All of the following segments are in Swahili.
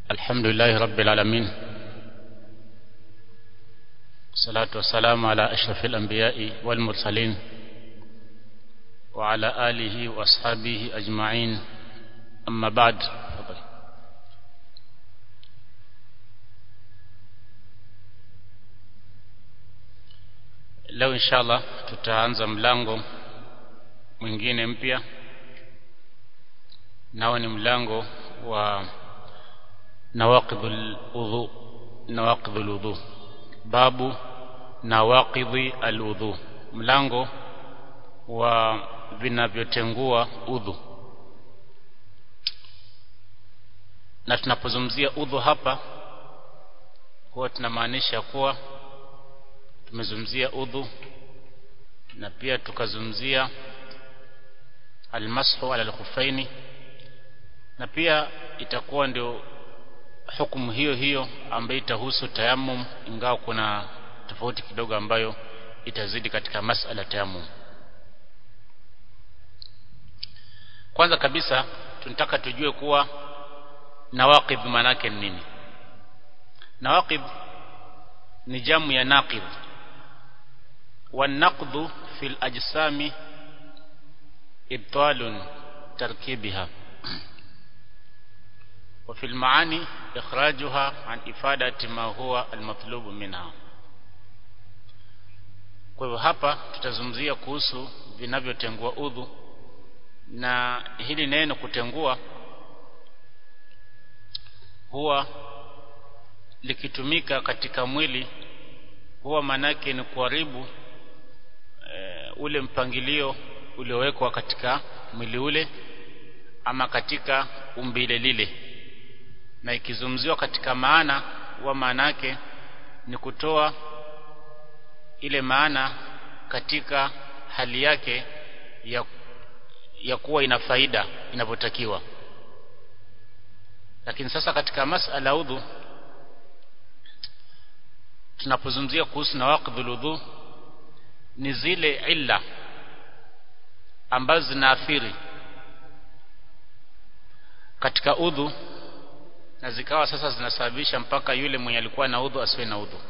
الحمد لله رب العالمين الصلاة والسلام على أشرف الأنبياء والمرسلين وعلى آله وأصحابه أجمعين أما بعد leo inshallah tutaanza mlango mwingine mpya nao ni mlango wa nawaqidhul udhu nawaqidhul udhu babu nawaqidhi aludhu mlango wa vinavyotengua udhu na tunapozungumzia udhu hapa huwa tunamaanisha kuwa tumezungumzia udhu na pia tukazungumzia almashu ala alkhuffaini na pia itakuwa ndio hukumu hiyo hiyo ambayo itahusu tayammum ingawa kuna tofauti kidogo ambayo itazidi katika masala tayammum kwanza kabisa tunataka tujue kuwa nawaqib maana yake ni nini nawaqib ni jamu ya naqid والنقض في الأجسام إبطال تركيبها وفي المعاني إخراجها عن إفادة ما هو المطلوب منها kwa hivyo hapa tutazungumzia kuhusu vinavyotengua udhu na hili neno kutengua huwa likitumika katika mwili huwa manake ni kuharibu e, ule mpangilio uliowekwa katika mwili ule ama katika umbile lile na ikizungumziwa katika maana huwa maana yake ni kutoa ile maana katika hali yake ya, ya kuwa ina faida inavyotakiwa lakini sasa katika masala udhu tunapozungumzia kuhusu nawaqidhul udhu ni zile illa ambazo zinaathiri katika udhu na zikawa sasa zinasababisha mpaka yule mwenye alikuwa na udhu asiwe na udhu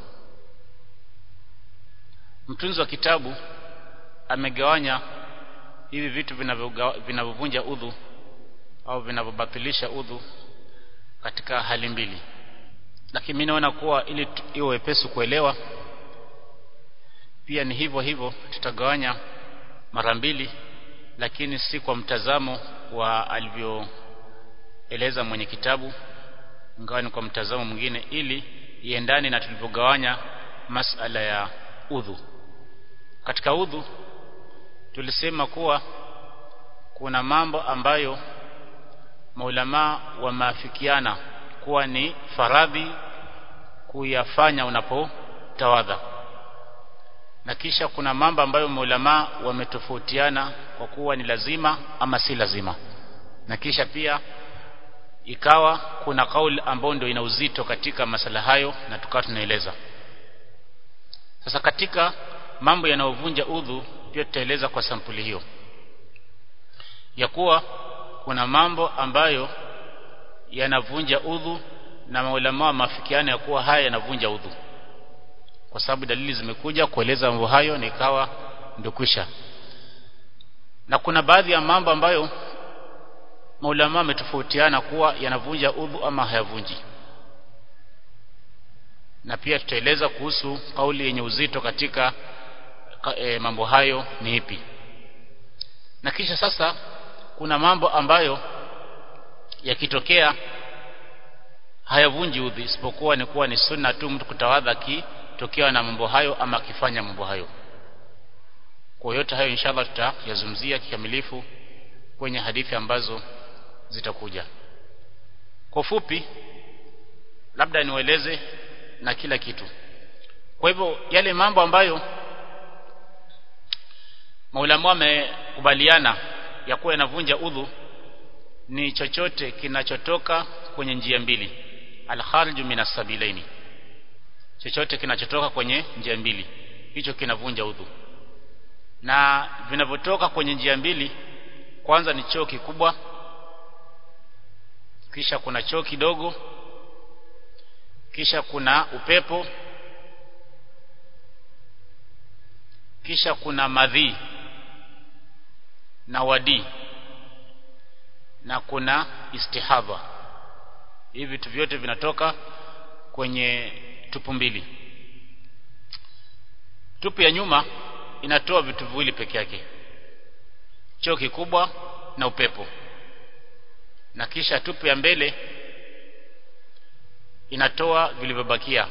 mtunzi wa kitabu amegawanya hivi vitu vinavyovunja udhu au vinavyobatilisha udhu katika hali mbili lakini mimi naona kuwa ili iwe wepesi kuelewa pia ni hivyo hivyo tutagawanya mara mbili lakini si kwa mtazamo wa alivyoeleza mwenye kitabu ingawa ni kwa mtazamo mwingine ili iendane na tulivyogawanya masala ya udhu katika udhu tulisema kuwa kuna mambo ambayo maulama wamaafikiana kuwa ni faradhi kuyafanya unapotawadha na kisha kuna mambo ambayo maulama wametofautiana kwa kuwa ni lazima ama si lazima na kisha pia ikawa kuna kauli ambayo ndio ina uzito katika masala hayo na tukawa tunaeleza sasa katika mambo yanayovunja udhu pia tutaeleza kwa sampuli hiyo ya kuwa kuna mambo ambayo yanavunja udhu na maulama wa mafikiano ya kuwa haya yanavunja udhu kwa sababu dalili zimekuja kueleza mambo hayo na ikawa ndio kwisha na kuna baadhi ya mambo ambayo maulama wametofautiana kuwa yanavunja udhu ama hayavunji na pia tutaeleza kuhusu kauli yenye uzito katika e, mambo hayo ni ipi na kisha sasa kuna mambo ambayo yakitokea hayavunji udhi isipokuwa ni kuwa ni sunna tu mtu kutawadha akitokewa na mambo hayo ama akifanya mambo hayo kwa yote hayo inshallah tutayazungumzia kikamilifu kwenye hadithi ambazo zitakuja kwa fupi labda niwaeleze na kila kitu kwa hivyo yale mambo ambayo maulama wamekubaliana ya kuwa yanavunja udhu ni chochote kinachotoka kwenye njia mbili al-khariju minas sabilaini chochote kinachotoka kwenye njia mbili hicho kinavunja udhu na vinavyotoka kwenye njia mbili kwanza ni choo kikubwa kisha kuna choo kidogo kisha kuna upepo kisha kuna madhi na wadi na kuna istihadha hivi vitu vyote vinatoka kwenye tupu mbili tupu ya nyuma inatoa vitu viwili peke yake choo kikubwa na upepo na kisha tupu ya mbele inatoa vilivyobakia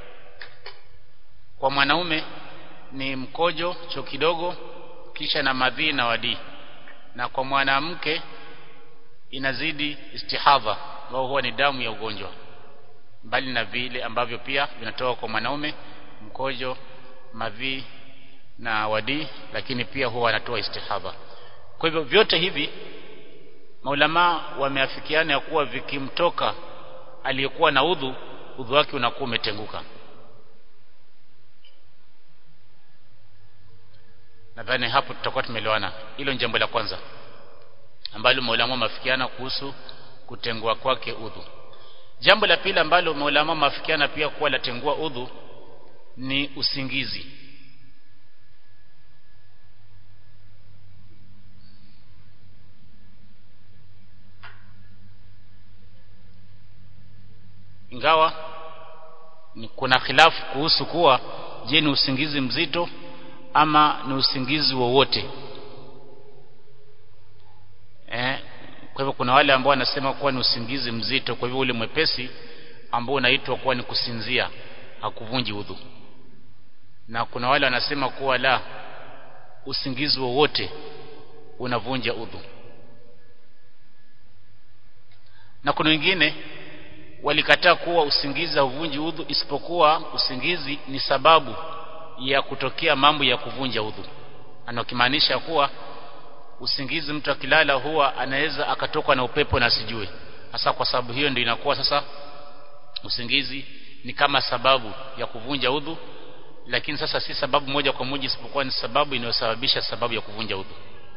kwa mwanaume ni mkojo choo kidogo kisha na madhi na wadi na kwa mwanamke inazidi istihadha ambao huwa ni damu ya ugonjwa mbali na vile ambavyo pia vinatoka kwa mwanaume mkojo madhi na wadi lakini pia huwa anatoa istihadha kwa hivyo vyote hivi maulama wameafikiana ya kuwa vikimtoka aliyekuwa na udhu udhu wake unakuwa umetenguka nadhani hapo tutakuwa tumeelewana hilo ni jambo la kwanza ambalo maulama wameafikiana kuhusu kutengua kwake udhu jambo la pili ambalo maulama wameafikiana pia kuwa latengua udhu ni usingizi ingawa ni kuna khilafu kuhusu kuwa je ni usingizi mzito ama ni usingizi wowote eh, kwa hivyo kuna wale ambao wanasema kuwa ni usingizi mzito kwa hivyo ule mwepesi ambao unaitwa kuwa ni kusinzia hakuvunji udhu na kuna wale wanasema kuwa la usingizi wowote unavunja udhu na kuna wengine walikataa kuwa usingizi hauvunji udhu isipokuwa usingizi ni sababu ya kutokea mambo ya kuvunja udhu anakimaanisha kuwa usingizi mtu akilala huwa anaweza akatokwa na upepo na asijue hasa kwa sababu hiyo ndio inakuwa sasa usingizi ni kama sababu ya kuvunja udhu lakini sasa si sababu moja kwa moja isipokuwa ni sababu inayosababisha sababu ya kuvunja udhu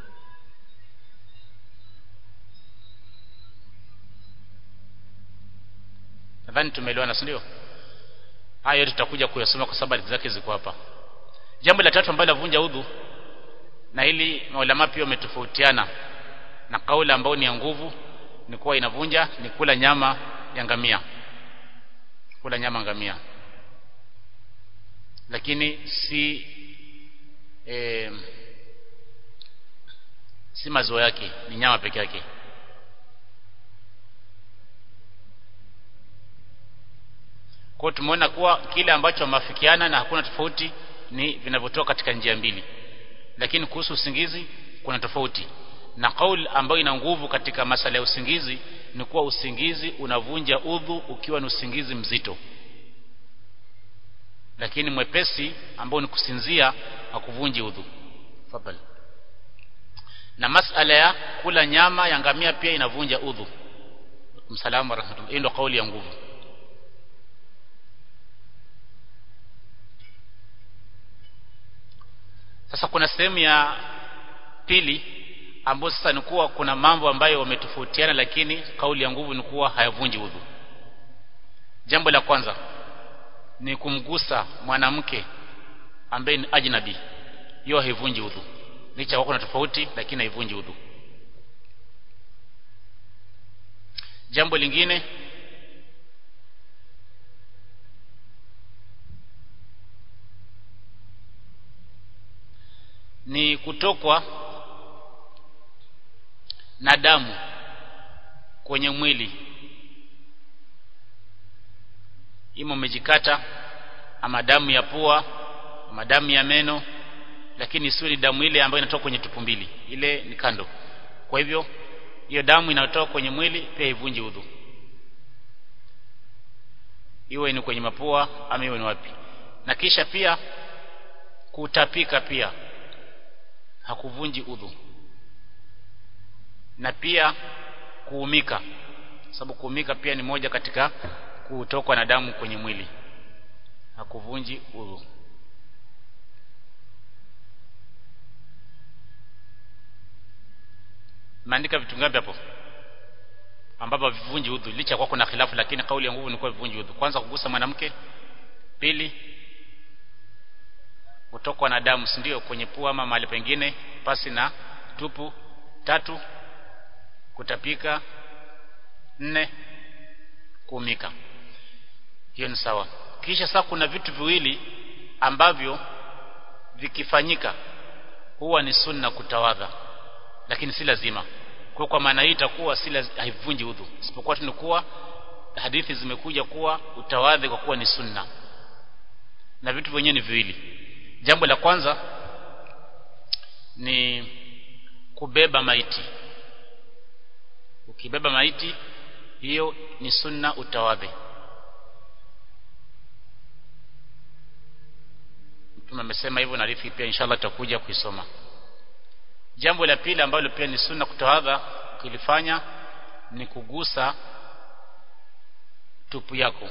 nadhani tumeelewana si ndio haya yote tutakuja kuyasoma kwa sababu zake ziko hapa jambo la tatu ambalo lavunja udhu na ili maulama pia wametofautiana na kauli ambayo ni ya nguvu ni kuwa inavunja ni kula nyama ya ngamia kula nyama ngamia lakini si e, si maziwa yake ni nyama peke yake kwa tumeona kuwa kile ambacho wameafikiana na hakuna tofauti ni vinavyotoka katika njia mbili lakini kuhusu usingizi kuna tofauti na kauli ambayo ina nguvu katika masala ya usingizi ni kuwa usingizi unavunja udhu ukiwa ni usingizi mzito lakini mwepesi ambao ni kusinzia hakuvunji udhu fadhali na masala ya kula nyama ya ngamia pia inavunja udhu msalamu wa rahmatullah hii ndio kauli ya nguvu sasa kuna sehemu ya pili ambayo sasa ni kuwa kuna mambo ambayo wametofautiana lakini kauli ya nguvu ni kuwa hayavunji udhu jambo la kwanza ni kumgusa mwanamke ambaye ni ajnabi hiyo haivunji udhu licha kwa kuna tofauti lakini haivunji udhu jambo lingine ni kutokwa na damu kwenye mwili ima umejikata ama damu ya pua ama damu ya meno lakini sio ni damu ile ambayo inatoka kwenye tupu mbili ile ni kando kwa hivyo hiyo damu inayotoka kwenye mwili pia ivunji udhu iwe ni kwenye mapua ama iwe ni wapi na kisha pia kutapika pia hakuvunji udhu na pia kuumika sababu kuumika pia ni moja katika kutokwa na damu kwenye mwili hakuvunji udhu maandika vitu ngapi hapo ambapo vivunji udhu licha kwa kuna khilafu lakini kauli ya nguvu ni kwa vivunji udhu kwanza kugusa mwanamke pili kutokwa na damu si ndio kwenye pua ama mahali pengine pasi na tupu tatu kutapika nne kuumika hiyo ni sawa kisha sasa kuna vitu viwili ambavyo vikifanyika huwa ni sunna kutawadha lakini si lazima kwa kwa maana hii itakuwa si haivunji udhu isipokuwa tu ni kuwa hadithi zimekuja kuwa utawadhi kwa kuwa ni sunna na vitu vyenyewe ni viwili jambo la kwanza ni kubeba maiti ukibeba maiti hiyo ni sunna utawadhi mtume amesema hivyo na hadithi pia inshallah tutakuja kuisoma jambo la pili ambalo pia ni sunna kutawadha ukilifanya ni kugusa tupu yako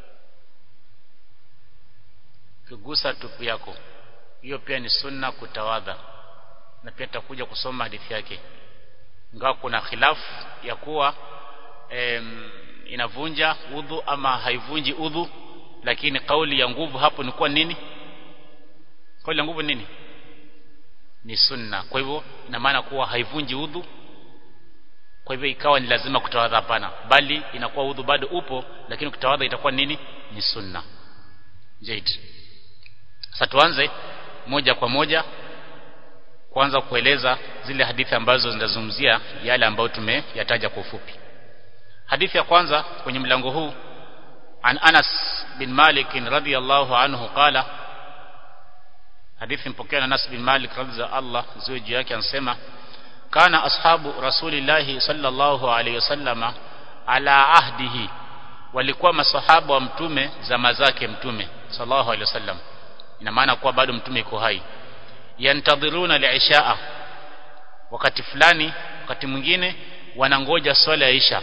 kugusa tupu yako hiyo pia ni sunna kutawadha na pia tutakuja kusoma hadithi yake ingawa kuna khilafu ya kuwa em, inavunja udhu ama haivunji udhu lakini kauli ya nguvu hapo ni kuwa nini kauli ya nguvu nini ni sunna kwa hivyo ina maana kuwa haivunji udhu kwa hivyo ikawa ni lazima kutawadha hapana bali inakuwa udhu bado upo lakini kutawadha itakuwa nini ni sunna jaid sasa tuanze moja kwa moja kwanza kueleza zile hadithi ambazo zinazungumzia yale ambayo tumeyataja kwa ufupi hadithi ya kwanza kwenye mlango huu an Anas bin Malik radhiyallahu anhu qala hadithi mpokea na Anas bin Malik radhiya Allah ziwe juu yake anasema kana ashabu rasulillahi sallallahu alayhi wasallama ala ahdihi walikuwa masahaba wa mtume zama zake mtume sallallahu alayhi wasallam ina maana kuwa bado mtume yuko hai yantadhiruna liishaa wakati fulani wakati mwingine wanangoja swala ya isha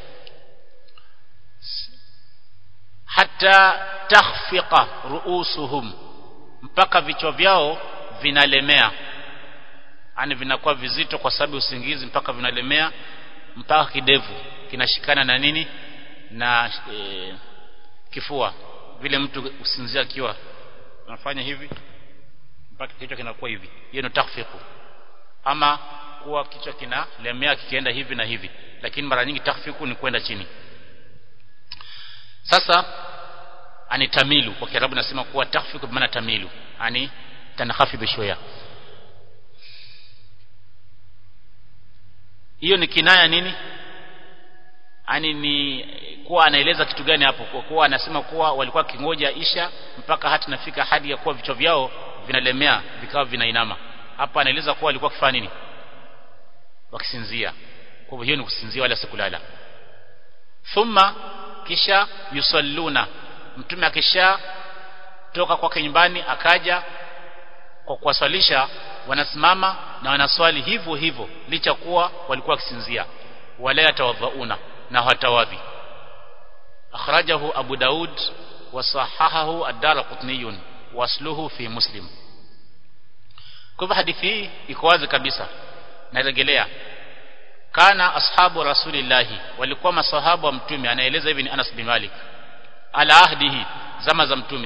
hata takhfiqa ruusuhum mpaka vichwa vyao vinalemea yani vinakuwa vizito kwa sababu usingizi mpaka vinalemea mpaka kidevu kinashikana na nini na e, kifua vile mtu usinzia akiwa anafanya hivi mpaka kichwa kinakuwa hivi hiyo ni takhfiqu ama kuwa kichwa kinalemea kikienda hivi na hivi lakini mara nyingi takhfiqu ni kwenda chini sasa ani tamilu kwa kiarabu nasema kuwa takhfiqu maana tamilu ani tanakhafidhu shoya hiyo ni kinaya nini ani ni kuwa anaeleza kitu gani hapo kwa kuwa anasema kuwa walikuwa kingoja isha mpaka hata nafika hadi ya kuwa vichwa vyao vinalemea vikawa vinainama hapa anaeleza kuwa walikuwa kifanya nini wakisinzia kwa hivyo hiyo ni kusinzia wala sikulala thumma kisha yusalluna mtume akisha toka kwake nyumbani akaja kwa kuwaswalisha wanasimama na wanaswali hivyo hivyo licha kuwa walikuwa wakisinzia wala yatawadhauna na hatawadhi akhrajahu abu daud wa sahahahu ad-darqutni wasluhu fi muslim kwa hivyo hadithi hii iko wazi kabisa narejelea kana ashabu rasulillahi walikuwa masahabu wa mtume anaeleza hivi ni Anas bin Malik ala ahdihi zama za mtume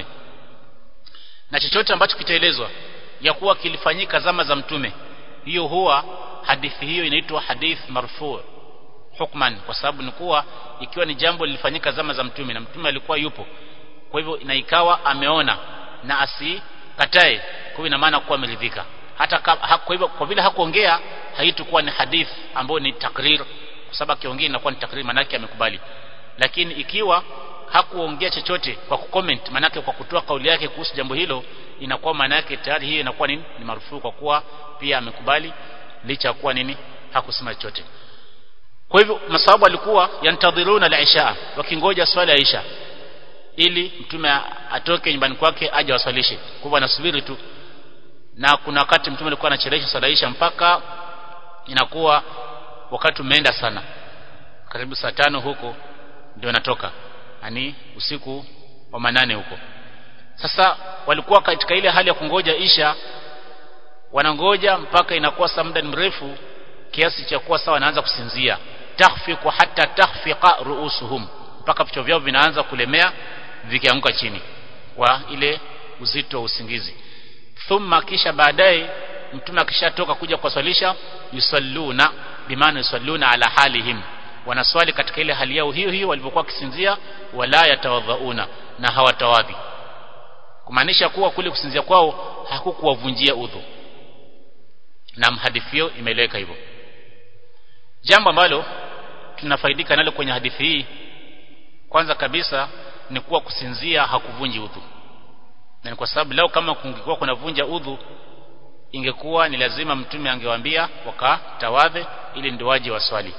na chochote ambacho kitaelezwa ya kuwa kilifanyika zama za mtume hiyo huwa hadithi hiyo inaitwa hadith marfu hukman kwa sababu ni kuwa ikiwa ni jambo lilifanyika zama za mtume na mtume alikuwa yupo kwa hivyo na ikawa ameona na asikatae kwa hivyo ina maana kuwa ameridhika hata kwa hivyo kwa vile hakuongea haitakuwa ni hadith ambayo ni takrir kwa sababu akiongea inakuwa ni takrir manake amekubali lakini ikiwa hakuongea chochote kwa kucomment manake kwa kutoa kauli yake kuhusu jambo hilo inakuwa maana yake tayari hiyo inakuwa nini ni marufuku kwa kuwa pia amekubali licha kuwa nini hakusema chochote kwa hivyo masahabu alikuwa yantadhiruna al-isha wakingoja swala ya isha ili mtume atoke nyumbani kwake aje waswalishe kwa hivyo anasubiri tu na kuna wakati mtume alikuwa anachelewesha swala isha mpaka inakuwa wakati umeenda sana karibu saa tano huko ndio natoka yani usiku wa manane huko sasa walikuwa katika ile hali ya kungoja isha wanangoja mpaka inakuwa saa muda mrefu kiasi cha kuwa sawa wanaanza kusinzia takhfiqu hatta takhfiqa ru'usuhum mpaka vichwa vyao vinaanza kulemea vikianguka chini kwa ile uzito wa usingizi thumma kisha baadaye mtume akishatoka kuja kuwaswalisha yusalluna bimaana yusalluna ala halihim wanaswali katika ile hali yao hiyo hiyo walivyokuwa kisinzia wala yatawadhauna na hawatawadhi kumaanisha kuwa kule kusinzia kwao hakukuwavunjia udhu na hadithi hiyo imeeleweka hivyo jambo ambalo tunafaidika nalo kwenye hadithi hii kwanza kabisa ni kuwa kusinzia hakuvunji udhu na ni kwa sababu leo kama kungekuwa kunavunja udhu ingekuwa ni lazima mtume angewaambia wakatawadhe ili ndio waje waswali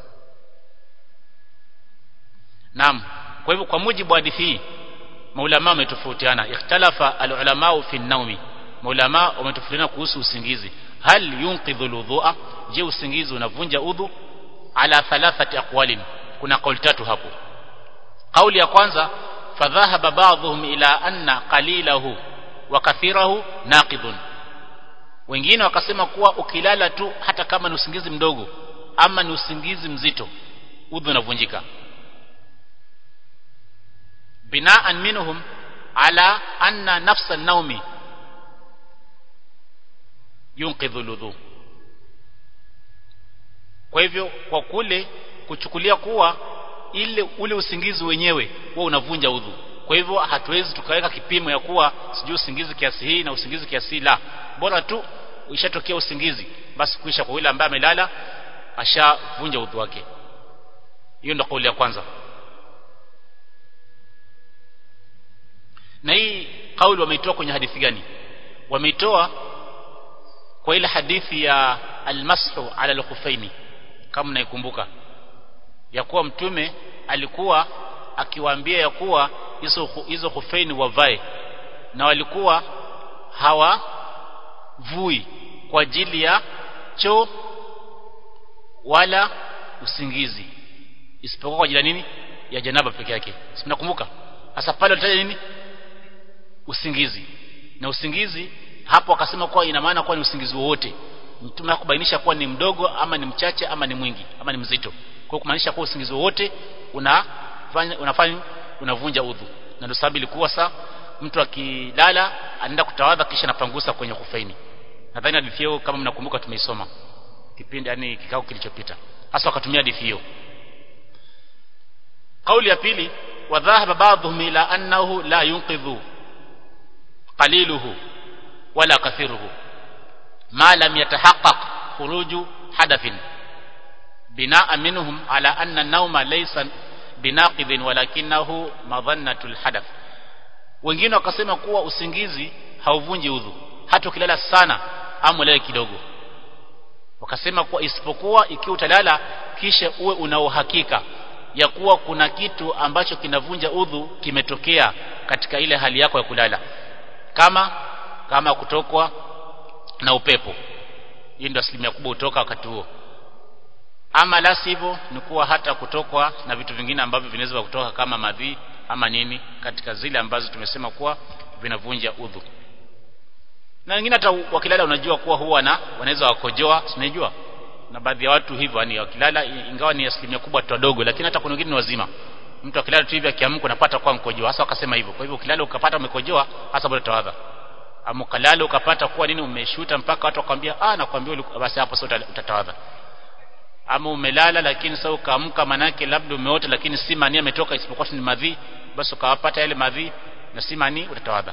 Naam kwa hivyo kwa mujibu wa hadithi hii maulama wametofautiana ikhtalafa alulama fi naumi maulama wametofautiana kuhusu usingizi hal yunqidhu alwudhu'a je usingizi unavunja udhu ala thalathati aqwalin kuna kauli tatu hapo kauli ya kwanza fadhahaba ba'dhum ila anna qalilahu wa kathirahu naqidun wengine wakasema kuwa ukilala tu hata kama ni usingizi mdogo ama ni usingizi mzito udhu unavunjika binaan minhum ala anna nafsa an-nawmi yunqidhu ludhu kwa hivyo kwa kule kuchukulia kuwa ile ule usingizi wenyewe huwa unavunja udhu kwa hivyo hatuwezi tukaweka kipimo ya kuwa sijui usingizi kiasi hii na usingizi kiasi hii la bora tu ishatokea usingizi basi kuisha kwa yule ambaye amelala ashavunja udhu wake hiyo ndio kauli ya kwanza na hii kauli wameitoa kwenye hadithi gani wameitoa kwa ile hadithi ya almashu ala alkhufaini kama naikumbuka ya kuwa mtume alikuwa akiwaambia ya kuwa hizo hizo khufaini wavae na walikuwa hawavui kwa ajili ya choo wala usingizi isipokuwa kwa ajili ya nini ya janaba peke yake si mnakumbuka hasa pale walitaja nini usingizi na usingizi hapo akasema kuwa ina maana kuwa ni usingizi wowote mtume hakubainisha kuwa ni mdogo ama ni mchache ama ni mwingi ama ni mzito kwa kumaanisha kuwa usingizi wowote unafanya unafanya unavunja udhu na ndio sababu ilikuwa saa mtu akilala anaenda kutawadha kisha anapangusa kwenye kufaini nadhani hadithi hiyo kama mnakumbuka tumeisoma kipindi yani kikao kilichopita hasa wakatumia hadithi hiyo kauli ya pili wadhahaba ba'dhum ila annahu la yunqidhu qaliluhu wala kathiruhu ma lam yatahaqqaq khuruju hadathin binaa minhum ala anna an-nawma laysa binaqidhin walakinahu madhannatul hadath wengine wakasema kuwa usingizi hauvunji udhu hata ukilala sana ama ulale kidogo wakasema kuwa isipokuwa ikiwa utalala kisha uwe una uhakika ya kuwa kuna kitu ambacho kinavunja udhu kimetokea katika ile hali yako ya kulala kama kama kutokwa na upepo hii ndio asilimia kubwa utoka wakati huo ama la sivyo ni kuwa hata kutokwa na vitu vingine ambavyo vinaweza kutoka kama madhi ama nini katika zile ambazo tumesema kuwa vinavunja udhu na wengine hata wakilala unajua kuwa huwa na wanaweza wakojoa sinajua na baadhi ya watu hivyo yani wakilala ingawa ni asilimia kubwa tu wadogo lakini hata kuna wengine ni wazima mtu akilala tu hivi akiamka unapata kwa mkojoa hasa wakasema hivyo kwa hivyo ukilala ukapata umekojoa hasa bado tawadha ama ukalala ukapata kuwa nini umeshuta mpaka watu wakwambia ah nakwambia basi hapo sasa utatawadha ama umelala lakini sasa ukaamka manake labda umeota lakini si mani ametoka isipokuwa ni madhi basi ukawapata yale madhi na si mani utatawadha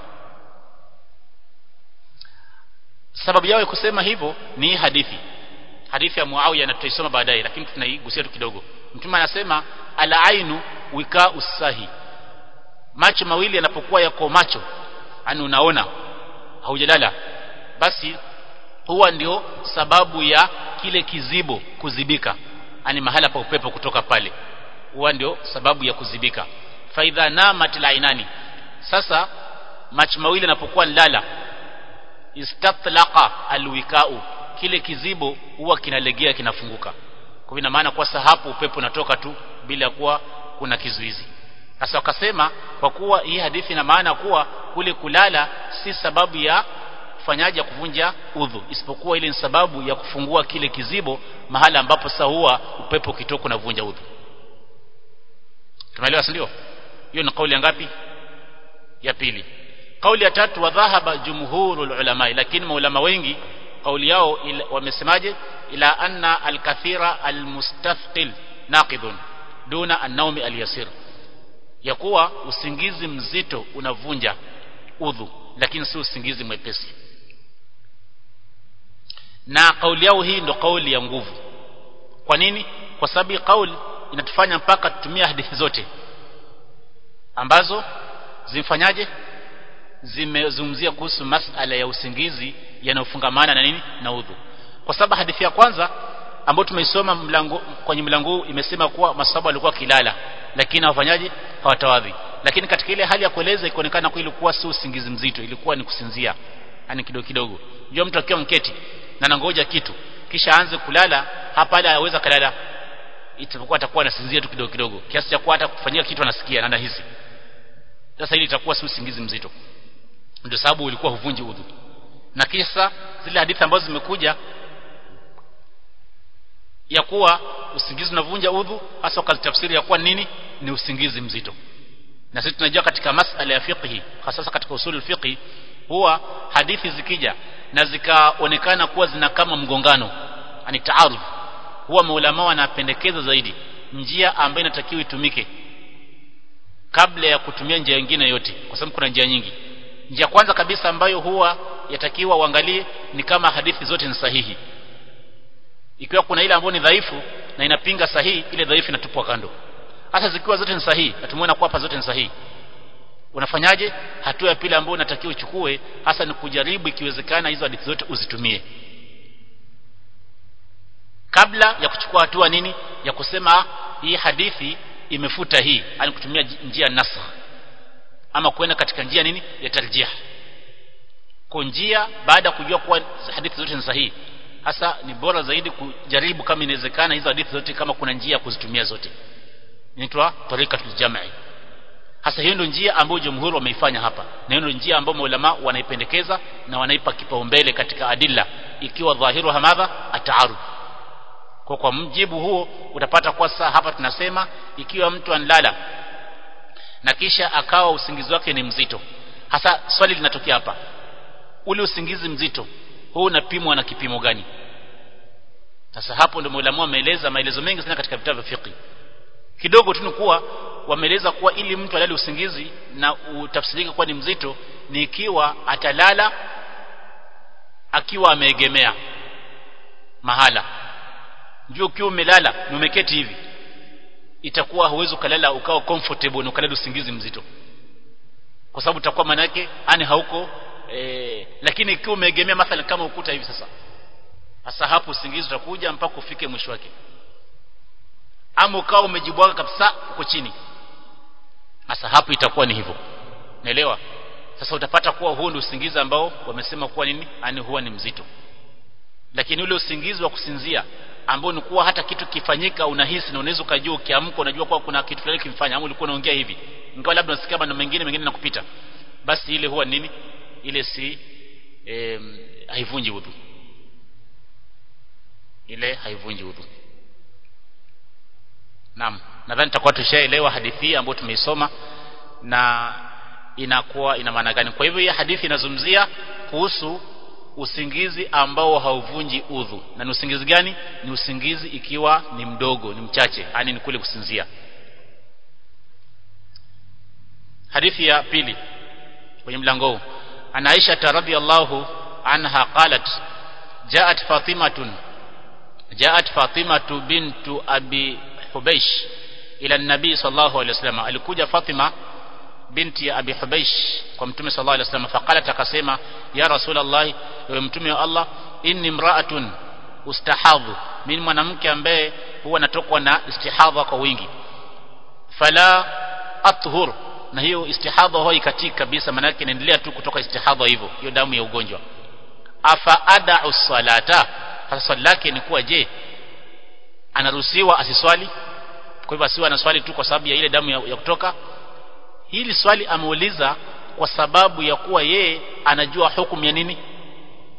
sababu yao ya kusema hivyo ni hadithi hadithi ya Muawiya na tutaisoma baadaye lakini tunaigusia tu kidogo mtume anasema ala ainu wika usahi macho mawili yanapokuwa yako macho yani unaona haujalala basi huwa ndio sababu ya kile kizibo kuzibika yani mahala pa upepo kutoka pale huwa ndio sababu ya kuzibika faidha namat lainani sasa macho mawili yanapokuwa lala istatlaqa alwikau kile kizibo huwa kinalegea kinafunguka kwa ina maana kwa hapo upepo unatoka tu bila kuwa kuna kizuizi sasa wakasema kwa kuwa hii hadithi ina maana kuwa kule kulala si sababu ya kufanyaje ya kuvunja udhu isipokuwa ile ni sababu ya kufungua kile kizibo mahala ambapo sasa huwa upepo ukitoka unavunja udhu tumeelewa si ndio hiyo ni kauli ya ngapi ya pili kauli ya tatu wa dhahaba jumhurul ulama lakini maulama wengi kauli yao wamesemaje ila anna alkathira almustathqil naqidun duna an-nawmi al-yasir ya kuwa usingizi mzito unavunja udhu lakini si usingizi mwepesi na kauli yao hii ndo kauli ya nguvu kwa nini kwa sababu kauli inatufanya mpaka tutumia hadithi zote ambazo zimfanyaje zimezungumzia kuhusu masala ya usingizi yanayofungamana na nini na udhu kwa sababu hadithi ya kwanza ambayo tumeisoma mlango kwenye mlango huu imesema kuwa masahaba walikuwa kilala lakini hawafanyaji hawatawadhi lakini katika ile hali ya kueleza ikaonekana kwa ilikuwa si usingizi mzito ilikuwa ni kusinzia yani kidogo kidogo jua mtu akiwa mketi na nangoja kitu kisha aanze kulala hapa ile aweza kalala itakuwa atakuwa anasinzia tu kidogo kidogo kiasi cha kuwa hata kufanyia kitu anasikia na anahisi sasa ili itakuwa si usingizi mzito ndio sababu ulikuwa huvunji udhu na kisha zile hadithi ambazo zimekuja ya kuwa usingizi unavunja udhu hasa wakazitafsiri ya kuwa nini ni usingizi mzito na sisi tunajua katika masala ya fiqhi hasa katika usul fiqhi huwa hadithi zikija na zikaonekana kuwa zina kama mgongano ani taaruf huwa maulama wanapendekeza zaidi njia ambayo inatakiwa itumike kabla ya kutumia njia nyingine yote kwa sababu kuna njia nyingi njia kwanza kabisa ambayo huwa yatakiwa uangalie ni kama hadithi zote ni sahihi ikiwa kuna ile ambayo ni dhaifu na inapinga sahihi ile dhaifu inatupwa kando hasa zikiwa zote ni sahihi na tumeona kwa hapa zote ni sahihi unafanyaje hatua ya pili ambayo unatakiwa uchukue hasa ni kujaribu ikiwezekana hizo hadithi zote uzitumie kabla ya kuchukua hatua nini ya kusema hii hadithi imefuta hii yani kutumia njia nasakh ama kwenda katika njia nini ya tarjih kwa njia baada ya kujua kuwa hadithi zote ni sahihi hasa ni bora zaidi kujaribu kama inawezekana hizo hadithi zote kama kuna njia ya kuzitumia zote inaitwa tarikatul jam'i hasa hiyo ndio njia ambayo jumhuri wameifanya hapa na hiyo ndio njia ambayo maulama wanaipendekeza na wanaipa kipaumbele katika adilla ikiwa dhahiru hamadha ataarud kwa kwa mjibu huo utapata kwa sasa hapa tunasema ikiwa mtu anlala na kisha akawa usingizi wake ni mzito hasa swali linatokea hapa ule usingizi mzito huu unapimwa na kipimo gani sasa hapo ndio maulama wameeleza maelezo mengi sana katika vitabu vya fiqh kidogo tu ni kuwa wameeleza kuwa ili mtu alale usingizi na utafsirike kuwa ni mzito ni ikiwa atalala akiwa ameegemea mahala njoo ukiwa umelala na umeketi hivi itakuwa huwezi ukalala ukawa comfortable na ukalala usingizi mzito kwa sababu utakuwa maana yake ani hauko e, lakini ikiwa umeegemea mathalan kama ukuta hivi sasa sasa hapo usingizi utakuja mpaka ufike mwisho wake ama ukawa umejibwaga kabisa uko chini sasa hapo itakuwa ni hivyo naelewa sasa utapata kuwa huu ndio usingizi ambao wamesema kuwa nini ani huwa ni mzito lakini ule usingizi wa kusinzia ambao ni kuwa hata kitu kifanyika unahisi na unaweza ukajua ukiamka unajua kuwa kuna kitu fulani kimfanya ama ulikuwa unaongea hivi ingawa labda unasikia maneno mengine mengine nakupita basi ile huwa nini ile si e, haivunji udhu ile haivunji udhu Naam, nadhani tutakuwa tushaelewa hadithi ambayo tumeisoma na inakuwa ina maana gani. Kwa hivyo hii hadithi inazungumzia kuhusu usingizi ambao hauvunji udhu. Na ni usingizi gani? Ni usingizi ikiwa ni mdogo, ni mchache, yani ni kule kusinzia. Hadithi ya pili kwenye mlango huu. Ana Aisha radhiyallahu anha qalat جاءت فاطمة جاءت فاطمة بنت أبي Hubeish ila nabii sallallahu alaihi wasallam alikuja Fatima binti ya Abi Hubeish kwa mtume sallallahu alaihi wasallam faqalat akasema ya rasulullah ewe mtume wa Allah inni mraatun ustahadhu mimi mwanamke ambaye huwa natokwa na istihadha kwa wingi fala athhur na hiyo istihadha hoi katika kabisa maana yake inaendelea tu kutoka istihadha hivyo hiyo damu ya ugonjwa afa ada'u salata sasa swali lake ni kuwa je anaruhusiwa asiswali kwa hivyo asiwe anaswali tu kwa sababu ya ile damu ya, ya kutoka hili swali ameuliza kwa sababu ya kuwa yeye anajua hukumu ya nini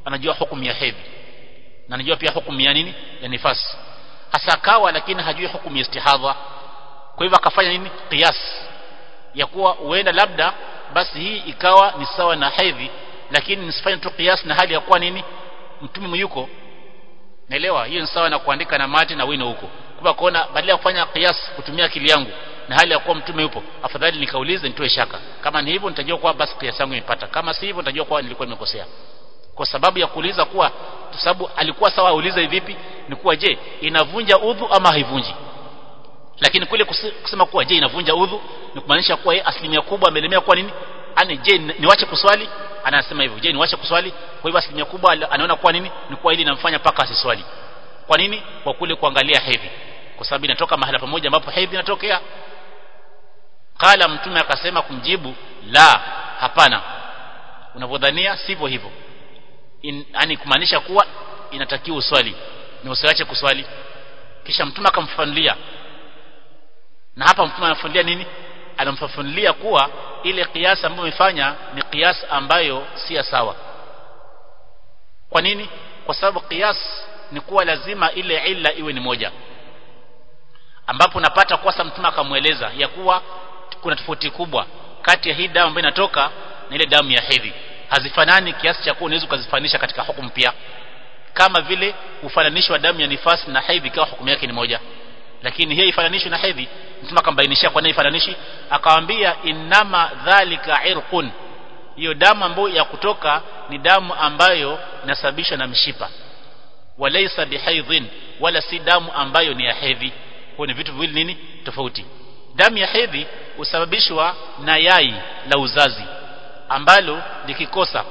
anajua hukumu ya hedhi na anajua pia hukumu ya nini ya nifasi hasa akawa lakini hajui hukumu ya istihadha kwa hivyo akafanya nini qiyas ya kuwa huenda labda basi hii ikawa ni sawa na hedhi lakini nisifanye tu qiyas na hali ya kuwa nini mtume yuko naelewa hiyo ni sawa na kuandika na mate na wino huko kwa kuona badala ya kufanya qiyas kutumia akili yangu na hali ya kuwa mtume yupo afadhali nikaulize nitoe shaka kama ni hivyo nitajua kuwa basi qiyas yangu imepata kama si hivyo nitajua kuwa nilikuwa nimekosea kwa sababu ya kuuliza kuwa kwa sababu alikuwa sawa aulize vipi ni kuwa je inavunja udhu ama haivunji lakini kule kusema kuwa je inavunja udhu ni kumaanisha kuwa yeye asilimia kubwa amelemea kuwa nini ani je niwache kuswali anasema hivyo je niwache kuswali kwa hivyo asilimia kubwa anaona kuwa nini ni kuwa ili inamfanya paka asiswali kwa nini kwa kule kuangalia hedhi kwa sababu inatoka mahala pamoja ambapo hedhi inatokea kala mtume akasema kumjibu la hapana unavyodhania sivyo hivyo yani kumaanisha kuwa inatakiwa uswali na usiache kuswali kisha mtume akamfafanulia na hapa mtume anafafanulia nini anamfafanulia kuwa ile kiasi ambayo amefanya ni kiasi ambayo si sawa kwa nini kwa sababu kiasi ni kuwa lazima ile illa iwe ni moja ambapo unapata kwa mtume akamweleza ya kuwa kuna tofauti kubwa kati ya hii damu ambayo inatoka na ile damu ya hedhi hazifanani kiasi cha kuwa unaweza ukazifanisha katika hukumu pia kama vile ufananishi wa damu ya nifasi na hedhi kwa hukumu yake ni moja lakini hii ifananishwi na hedhi mtume akambainishia kwa nini ifananishi akamwambia inama dhalika irqun hiyo damu ambayo ya kutoka ni damu ambayo inasababishwa na mshipa walaysa bihaidhin wala si damu ambayo ni ya hedhi kwa ni vitu viwili nini tofauti damu ya hedhi husababishwa na yai la uzazi ambalo likikosa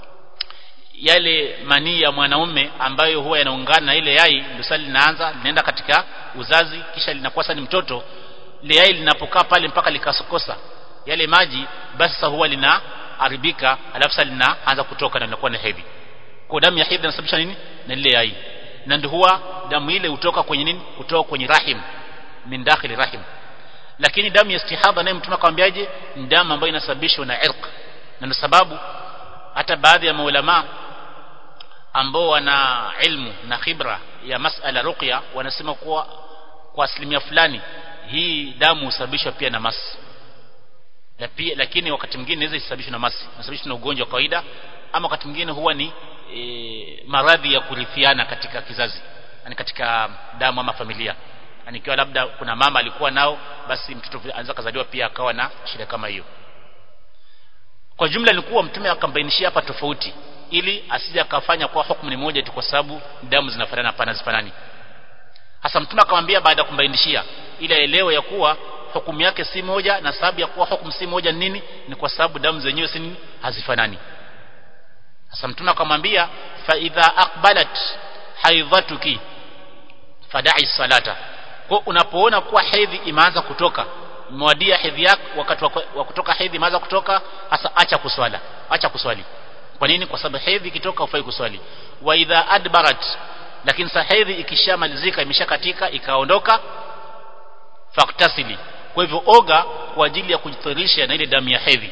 yale manii ya mwanaume ambayo huwa yanaungana na ile yai ndio sasa linaanza linaenda katika uzazi kisha linakuwa sasa ni mtoto ile yai linapokaa pale mpaka likasokosa yale maji basi sasa huwa linaharibika alafu sasa linaanza kutoka na linakuwa ni hedhi kwa damu ya hedhi inasababisha nini na ile yai na ndio huwa damu ile hutoka kwenye nini kutoka kwenye rahim min dakhili rahim lakini damu ya istihadha naye mtume akamwambiaje ni damu ambayo inasababishwa na irq na ndio sababu hata baadhi ya maulama ambao wana ilmu na khibra ya masala ruqya wanasema kuwa kwa asilimia fulani hii damu husababishwa pia na masi na pia lakini wakati mwingine inaweza isababishwe na masi inasababishwa na ugonjwa wa kawaida ama wakati mwingine huwa ni e, maradhi ya kurithiana katika kizazi yani katika damu ama familia yani ikiwa labda kuna mama alikuwa nao basi mtoto anaweza kazaliwa pia akawa na shida kama hiyo kwa jumla ni kuwa mtume akambainishia hapa tofauti ili asije akafanya kwa hukumu ni moja tu kwa sababu damu zinafanana hapana zifanani hasa mtume akamwambia baada ya kumbainishia ili aelewe ya kuwa hukumu yake si moja na sababu ya kuwa hukumu si moja ni nini ni kwa sababu damu zenyewe si nini hazifanani hasa mtume akamwambia fa idha aqbalat haidhatuki fada'i salata kwa unapoona kuwa hedhi imeanza kutoka imewadia hedhi yako wakati wa kutoka hedhi imeanza kutoka hasa acha kuswala acha kuswali kwa nini kwa sababu hedhi ikitoka ufai kuswali wa idha adbarat lakini sa hedhi ikishamalizika imeshakatika ikaondoka faktasili kwa hivyo oga kwa ajili ya kujithirisha na ile damu ya hedhi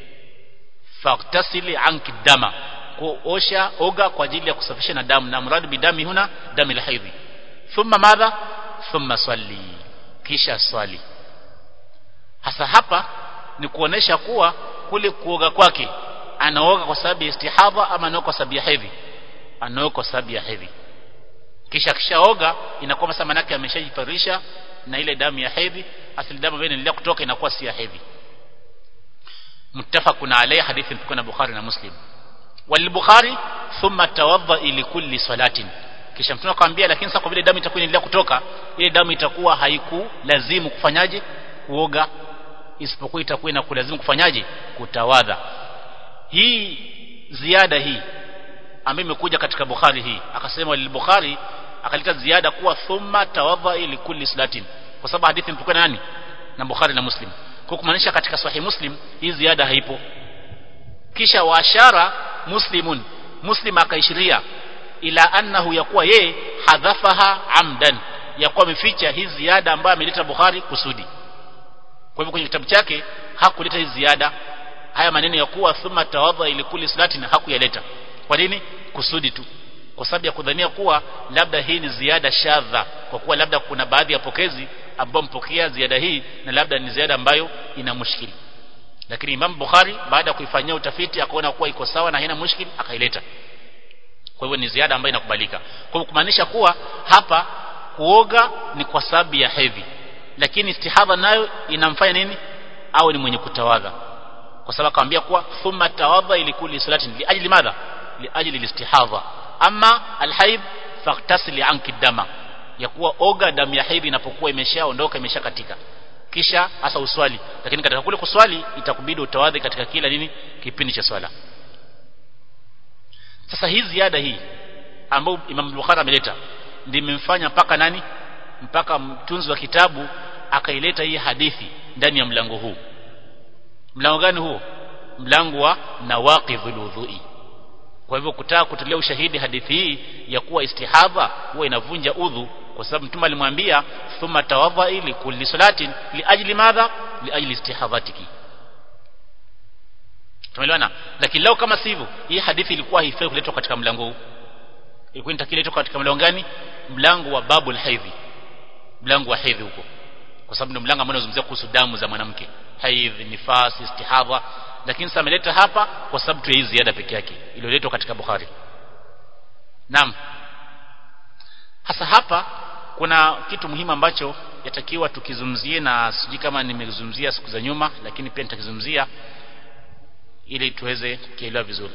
faktasili anki dama kuosha oga kwa ajili ya kusafisha na damu na mradu bidami huna damu la hedhi thumma madha thumma swali kisha swali hasa hapa ni kuonesha kuwa kule kuoga kwake anaoga kwa sababu ya istihadha ama anaoga kwa sababu ya hedhi anaoga kwa sababu ya hedhi kisha kishaoga inakuwa sasa manake ameshajifarisha na ile damu ya hedhi asili damu ambayo inaendelea kutoka inakuwa si ya hedhi muttafaqun alayhi hadithi mpokea na Bukhari na Muslim wal Bukhari thumma tawadda li kulli salatin kisha mtume akamwambia lakini sasa kwa vile damu itakuwa inaendelea kutoka ile damu itakuwa haikulazimu kufanyaje kuoga isipokuwa itakuwa inakulazimu kufanyaje kutawadha hii ziada hii ambayo imekuja katika Bukhari hii akasema lil Bukhari akaleta ziada kuwa thumma tawadha ili kulli salatin kwa sababu hadithi mpokea nani na Bukhari na Muslim kwa kumaanisha katika sahih Muslim hii ziada haipo kisha waashara muslimun muslim akaishiria ila annahu yakuwa yeye hadhafaha amdan yakuwa ameficha hii ziada ambayo ameleta Bukhari kusudi kwa hivyo kwenye kitabu chake hakuleta hii ziada haya maneno ya kuwa thumma tawadha ili kulli salatin hakuyaleta kwa nini kusudi tu kwa sababu ya kudhania kuwa labda hii ni ziada shadha kwa kuwa labda kuna baadhi ya pokezi ambao mpokea ziada hii na labda ni ziada ambayo ina mushkili lakini Imam Bukhari baada ya kuifanyia utafiti akaona kuwa iko sawa na haina mushkili akaileta kwa hivyo ni ziada ambayo inakubalika kwa hivyo kumaanisha kuwa hapa kuoga ni kwa sababu ya hedhi lakini istihadha nayo inamfanya nini au ni mwenye kutawadha kwa sababu akamwambia kuwa thumma tawadha ili kulli salatin li ajli madha li ajli istihadha ama alhaid faqtasili anki dama ya kuwa oga damu ya hedhi inapokuwa imeshaondoka imeshakatika kisha hasa uswali lakini katika kule kuswali itakubidi utawadhi katika kila nini kipindi cha swala sasa hii ziada hii ambayo Imam Bukhari ameleta ndio imemfanya mpaka nani mpaka mtunzi wa kitabu akaileta hii hadithi ndani ya mlango huu mlango gani huo mlango wa nawaqidhul wudhui kwa hivyo kutaka kutolea ushahidi hadithi hii ya kuwa istihadha huwa inavunja udhu kwa sababu mtume alimwambia thumma tawadha ili kulli salatin li ajli madha li ajli istihadhatiki tumeelewana lakini leo kama sivyo hii hadithi ilikuwa haifai kuletwa katika mlango huu ilikuwa inatakiletwa katika mlango gani mlango wa babul haidhi mlango wa hedhi huko kwa sababu ndio mlango ambao unazungumzia kuhusu damu za mwanamke haidh nifas istihadha lakini sasa ameleta hapa kwa sababu tu hii ziada peke yake iliyoletwa katika Bukhari naam hasa hapa kuna kitu muhimu ambacho yatakiwa tukizungumzie na sijui kama nimezungumzia siku za nyuma lakini pia nitakizungumzia ili tuweze kuelewa vizuri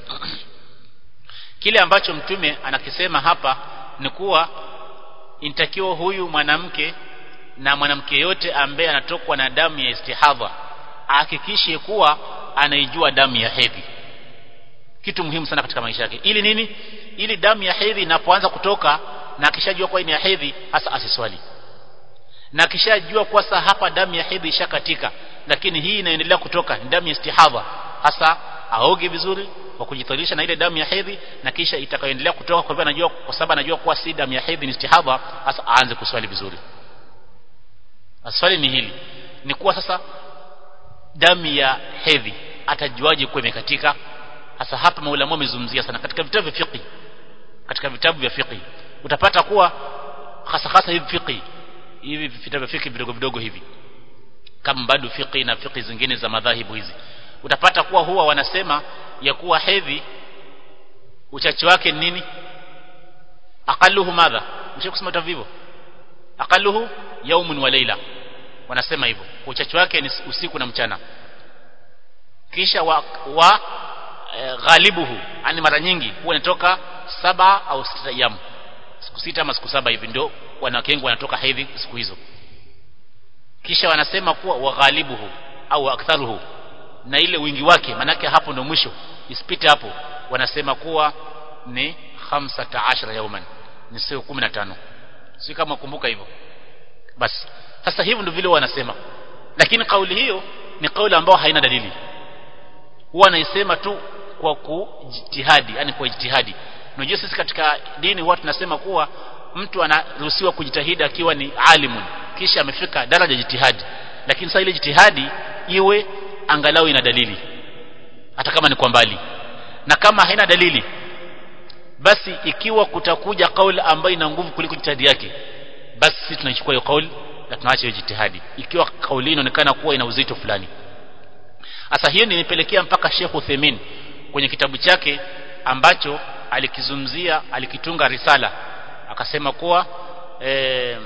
kile ambacho mtume anakisema hapa ni kuwa inatakiwa huyu mwanamke na mwanamke yote ambaye anatokwa na damu ya istihadha ahakikishe kuwa anaijua damu ya hedhi kitu muhimu sana katika maisha yake ili nini ili damu ya hedhi inapoanza kutoka na akishajua kwa ni ya hedhi hasa asiswali na akishajua kwa sasa hapa damu ya hedhi ishakatika lakini hii inaendelea kutoka ni damu ya istihadha hasa aoge vizuri kwa kujithirisha na ile damu ya hedhi na kisha itakayoendelea kutoka kwa hivyo anajua kwa sababu anajua kuwa si damu ya hedhi ni istihadha hasa aanze kuswali vizuri swali ni hili ni kuwa sasa damu ya hedhi atajuaje kuwa imekatika hasa hapa maulama wamezungumzia sana katika vitabu vya fiqh katika vitabu vya fiqh utapata kuwa hasa hasa hivi fiqh hivi vitabu vya fiqh vidogo vidogo hivi kama bado fiqh na fiqh zingine za madhahibu hizi utapata kuwa huwa wanasema ya kuwa hedhi uchache wake ni nini aqalluhu madha mshakusema vitabu aqalluhu yaumun wa leila wanasema hivyo uchache wake ni usiku na mchana kisha wa, wa e, ghalibuhu yani mara nyingi huwa inatoka saba au sita ayyam siku sita ama siku saba hivi ndio wanawake wengi wanatoka hedhi siku hizo kisha wanasema kuwa wa ghalibuhu au aktharuhu na ile wingi wake manake hapo ndio mwisho isipite hapo wanasema kuwa ni 15 yauman ni siku 15 si kama kumbuka hivyo basi sasa hivyo ndio vile wanasema lakini kauli hiyo ni kauli ambayo haina dalili huwa anaisema tu kwa kujitihadi yani kwa jitihadi unajua sisi katika dini huwa tunasema kuwa mtu anaruhusiwa kujitahidi akiwa ni alimun kisha amefika daraja jitihadi lakini sasa ile jitihadi iwe angalau ina dalili hata kama ni kwa mbali na kama haina dalili basi ikiwa kutakuja kauli ambayo ina nguvu kuliko jitihadi yake basi sisi tunaichukua hiyo kauli na tunaacha hiyo jitihadi ikiwa kauli inaonekana kuwa ina uzito fulani sasa hiyo nilipelekea mpaka Sheikh Uthaymeen kwenye kitabu chake ambacho alikizumzia alikitunga risala akasema kuwa eh,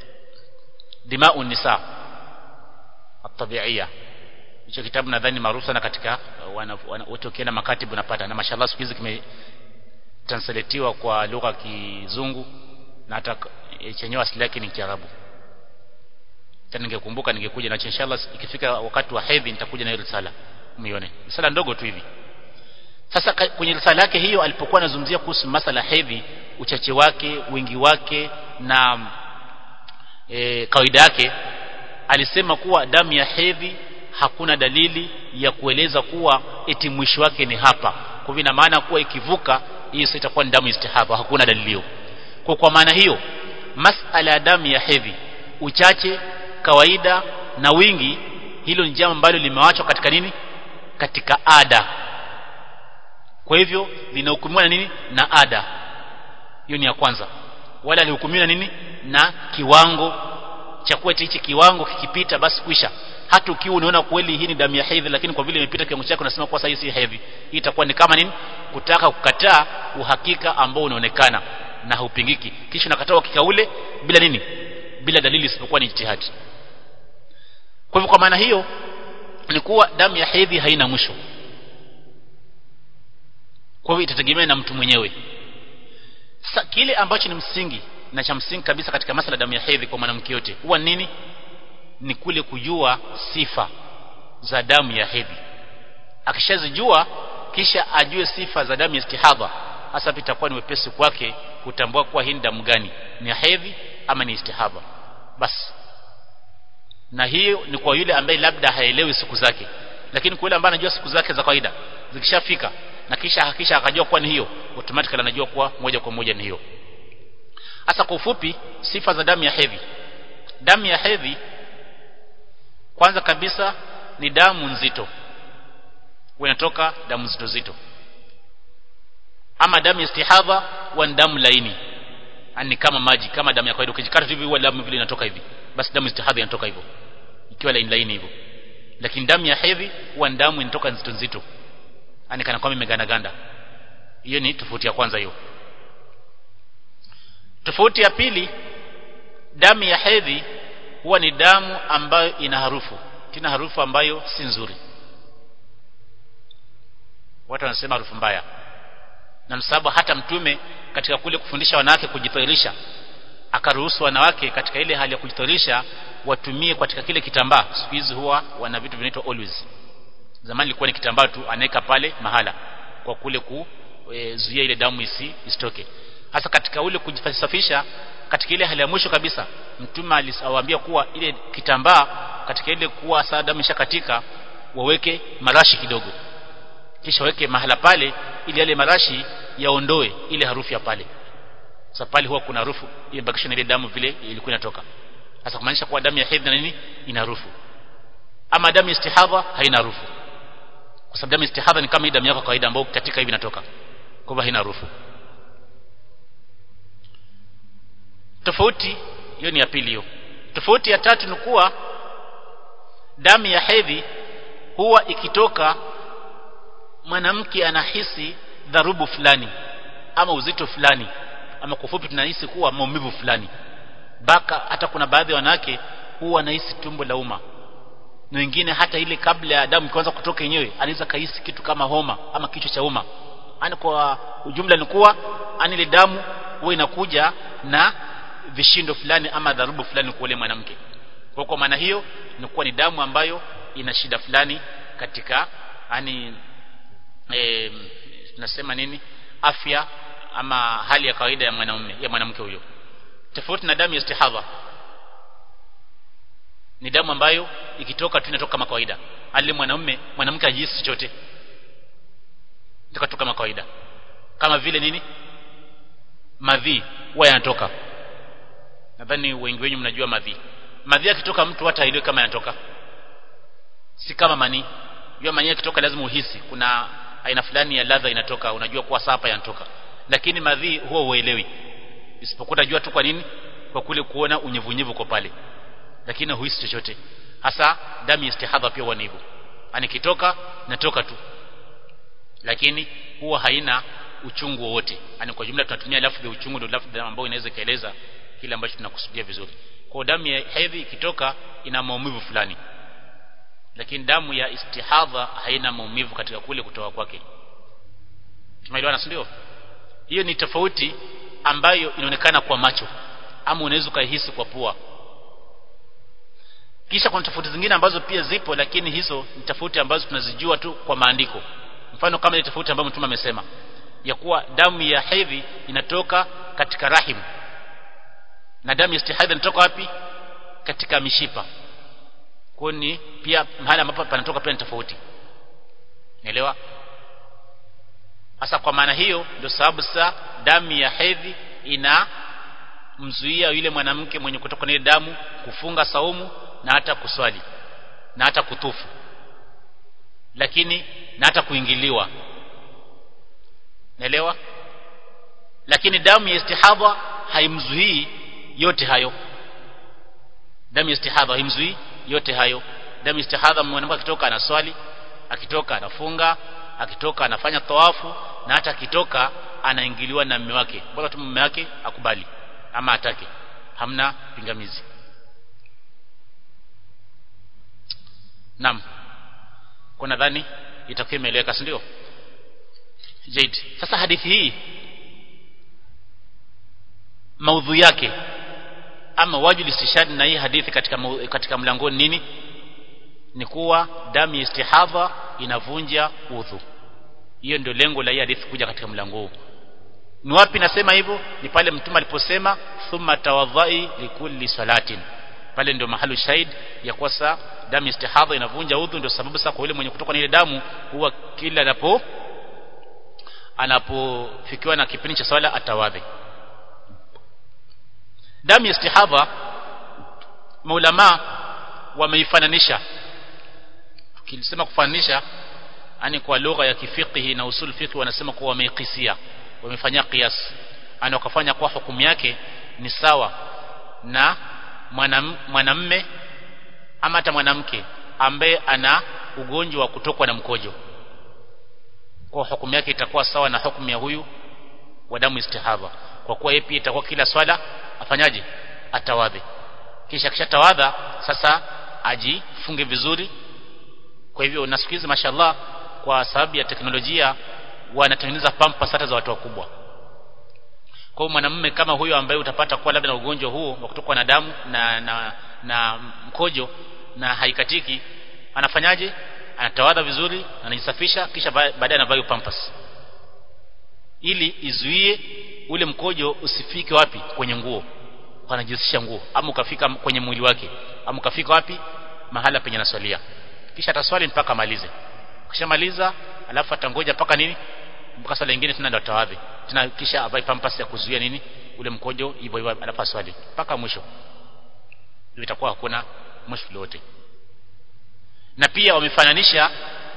dimau nisa at-tabi'iyya hicho kitabu nadhani maarufu sana katika wote ukienda makatibu unapata na mashallah siku hizi kimetranslatiwa kwa lugha ya kizungu na hata chenyewe asili yake ni Kiarabu tena ningekumbuka ningekuja na inshallah ikifika wakati wa hedhi nitakuja na hiyo risala muione risala ndogo tu hivi sasa kwenye risala yake hiyo alipokuwa anazungumzia kuhusu masala hedhi uchache wake wingi wake na e, kawaida yake alisema kuwa damu ya hedhi hakuna dalili ya kueleza kuwa eti mwisho wake ni hapa kwa hivyo ina maana kuwa ikivuka hiyo sasa itakuwa ni damu istihaba hakuna dalili hiyo kwa kwa maana hiyo masala ya damu ya hedhi uchache kawaida na wingi hilo ni jambo ambalo limewachwa katika nini katika ada kwa hivyo linahukumiwa na nini na ada hiyo ni ya kwanza wala alihukumiwa na nini na kiwango cha kuwa hichi kiwango kikipita basi kwisha hata ukiwa unaona kweli hii ni damu ya hedhi lakini kwa vile imepita kiwango chake unasema kwa sasa hii si hedhi hii itakuwa ni kama nini kutaka kukataa uhakika ambao unaonekana na haupingiki kisha unakataa uhakika ule bila nini bila dalili isipokuwa ni ijtihadi kwa hivyo kwa maana hiyo ni kuwa damu ya hedhi haina mwisho kwa hivyo itategemea na mtu mwenyewe Sa, kile ambacho ni msingi na cha msingi kabisa katika masala damu ya hedhi kwa mwanamke yote huwa nini ni kule kujua sifa za damu ya hedhi akishazijua kisha ajue sifa za damu ya istihadha hasa itakuwa ni wepesi kwake kutambua kuwa hii ni damu gani ni ya hedhi ama ni istihadha basi na hiyo ni kwa yule ambaye labda haelewi siku zake lakini kwa yule ambaye anajua siku zake za kawaida zikishafika na kisha hakisha akajua kuwa ni hiyo automatically anajua kuwa moja kwa moja ni hiyo hasa kwa ufupi sifa za damu ya hedhi damu ya hedhi kwanza kabisa ni damu nzito inatoka damu nzito zito ama damu ya istihadha huwa ni damu laini ni kama maji kama damu ya kawaida ukijikata hivi huwa damu vile inatoka hivi basi damu istihadha inatoka hivyo ikiwa laini laini hivyo lakini damu ya hedhi huwa ni damu inatoka nzito nzito yani kana kwamba imeganda ganda hiyo ni tofauti ya kwanza hiyo tofauti ya pili damu ya hedhi huwa ni damu ambayo ina harufu tena harufu ambayo si nzuri watu wanasema harufu mbaya na msababu hata mtume katika kule kufundisha wanawake kujithirisha akaruhusu wanawake katika ile hali ya kujithirisha watumie katika kile kitambaa siku hizi huwa wana vitu vinaitwa always zamani ilikuwa ni kitambaa tu anaweka pale mahala kwa kule kuzuia e, ile damu isi isitoke hasa katika ule kujisafisha katika ile hali ya mwisho kabisa mtume aliwaambia kuwa ile kitambaa katika ile kuwa saa damu ishakatika waweke marashi kidogo kisha weke mahala pale ili yale marashi yaondoe ile harufu ya pale sasa pale huwa kuna harufu imebakisha na ile damu vile ilikuwa inatoka sasa kumaanisha kuwa damu ya hedhi na nini ina harufu ama damu ya istihadha haina harufu kwa sababu damu ya istihadha ni kama hii damu yako kawaida ambayo katika hivi inatoka kwa hivyo haina harufu tofauti hiyo ni ya pili hiyo tofauti ya tatu ni kuwa damu ya hedhi huwa ikitoka mwanamke anahisi dharubu fulani ama uzito fulani ama kwa ufupi tunahisi kuwa maumivu fulani baka hata kuna baadhi ya wanawake huwa wanahisi tumbo la uma na wengine hata ile kabla ya damu kuanza kutoka yenyewe anaweza kahisi kitu kama homa ama kichwa cha uma ani kwa ujumla ni kuwa ani ile damu huwa inakuja na vishindo fulani ama dharubu fulani kwa yule mwanamke kwa kwa maana hiyo ni kuwa ni damu ambayo ina shida fulani katika yani e, nasema nini afya ama hali ya kawaida ya mwanamume ya mwanamke huyo tofauti na damu ya istihadha ni damu ambayo ikitoka tu inatoka kama kawaida hali mwanamume mwanamke hajihisi chochote tukatoka kama kawaida kama vile nini madhi huwa yanatoka nadhani wengi wenyu mnajua madhi madhi akitoka mtu hata haelewi kama yanatoka si kama mani jua mani akitoka lazima uhisi kuna aina fulani ya ladha inatoka unajua kuwa sapa yanatoka lakini madhi huwa uelewi isipokuwa unajua tu kwa nini kwa kule kuona unyevunyevu kwa pale lakini huhisi chochote hasa damu ya istihadha pia huwa ni hivyo anikitoka natoka tu lakini huwa haina uchungu wowote yani kwa jumla tunatumia lafzi ya uchungu ndio lafzi ambayo inaweza kaeleza kile ambacho tunakusudia vizuri kwa damu ya hedhi ikitoka ina maumivu fulani lakini damu ya istihadha haina maumivu katika kule kutoka kwake tumeelewana ndio hiyo ni tofauti ambayo inaonekana kwa macho ama unaweza ukahisi kwa pua kisha kuna tofauti zingine ambazo pia zipo lakini hizo ni tofauti ambazo tunazijua tu kwa maandiko mfano kama ile tofauti ambayo mtume amesema ya kuwa damu ya hedhi inatoka katika rahim na damu ya istihadha inatoka wapi katika mishipa kwa ni pia mahali ambapo panatoka pia ni tofauti naelewa hasa kwa maana hiyo ndio sababu sasa damu ya hedhi ina mzuia yule mwanamke mwenye kutoka na ile damu kufunga saumu na hata kuswali na hata kutufu lakini na hata kuingiliwa naelewa lakini damu ya istihadha haimzuii yote hayo damu ya istihadha haimzuii yote hayo damu ya istihadha mwanamke akitoka anaswali akitoka anafunga akitoka anafanya tawafu na hata akitoka anaingiliwa na mume wake bora tu mume wake akubali ama atake hamna pingamizi Naam. Kwa nadhani itakuwa imeeleweka si ndio? Jaid. Sasa hadithi hii maudhui yake ama wajul istishhad na hii hadithi katika katika mlangoni nini? Ni kuwa damu ya istihadha inavunja udhu. Hiyo ndio lengo la hii hadithi kuja katika mlango huu. Ni wapi nasema hivyo? Ni pale mtume aliposema thumma tawadhai likulli salatin. Pale ndio mahali shahid ya kwa saa damu istihadha inavunja udhu ndio sababu sasa kwa yule mwenye kutoka na ile damu huwa kila anapo anapofikiwa na kipindi cha swala atawadhi damu ya istihadha maulama wameifananisha tukisema kufananisha yani kwa lugha ya kifiqhi na usul fiqh wanasema kuwa wameikisia wamefanya qiyas yani wakafanya kwa hukumu yake ni sawa na mwanamme ama hata mwanamke ambaye ana ugonjwa wa kutokwa na mkojo kwa hukumu yake itakuwa sawa na hukumu ya huyu wa damu istihadha kwa kuwa yeye pia itakuwa kila swala afanyaje atawadhi kisha kisha tawadha sasa ajifunge vizuri kwa hivyo na siku hizi mashallah kwa sababu ya teknolojia wanatengeneza pampa hata za watu wakubwa kwa hiyo mwanamume kama huyo ambaye utapata kuwa labda na ugonjwa huo wa kutokwa na damu na na na mkojo na haikatiki anafanyaje anatawadha vizuri anajisafisha kisha baadaye anavaa pampas ili izuie ule mkojo usifike wapi kwenye nguo anajihusisha nguo ama ukafika kwenye mwili wake ama ukafika wapi mahala penye naswalia kisha ataswali mpaka amalize kishamaliza alafu atangoja mpaka nini mpaka swala nyingine tena ndo atawadhi tena kisha avae pampas ya kuzuia nini ule mkojo hivyo hivyo alafu aswali mpaka mwisho itakuwa hakuna mushkil wote na pia wamefananisha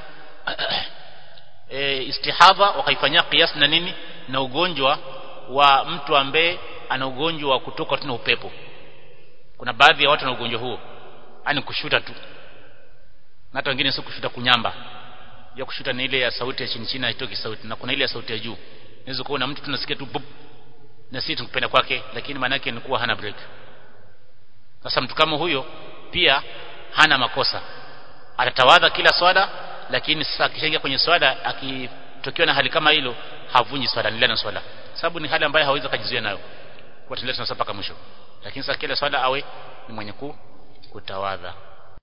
e, istihadha wakaifanyia kiasi na nini na ugonjwa wa mtu ambaye ana ugonjwa wa kutoka tuna upepo kuna baadhi ya watu na ugonjwa huo yani kushuta tu na hata wengine sio kushuta kunyamba ya kushuta ni ile ya sauti ya chini chini haitoki sauti na kuna ile ya sauti ya juu unaweza kuona mtu tunasikia tu bup na sisi tukipenda kwake lakini maana yake ni kuwa hana break sasa mtu kama huyo pia hana makosa atatawadha kila swala lakini sasa akishaingia kwenye swala akitokewa na hali kama hilo havunji swala ni na swala sababu ni hali ambayo hawezi kujizuia nayo kwa tendea tunasapa mpaka mwisho lakini sasa kila swala awe ni mwenye kutawadha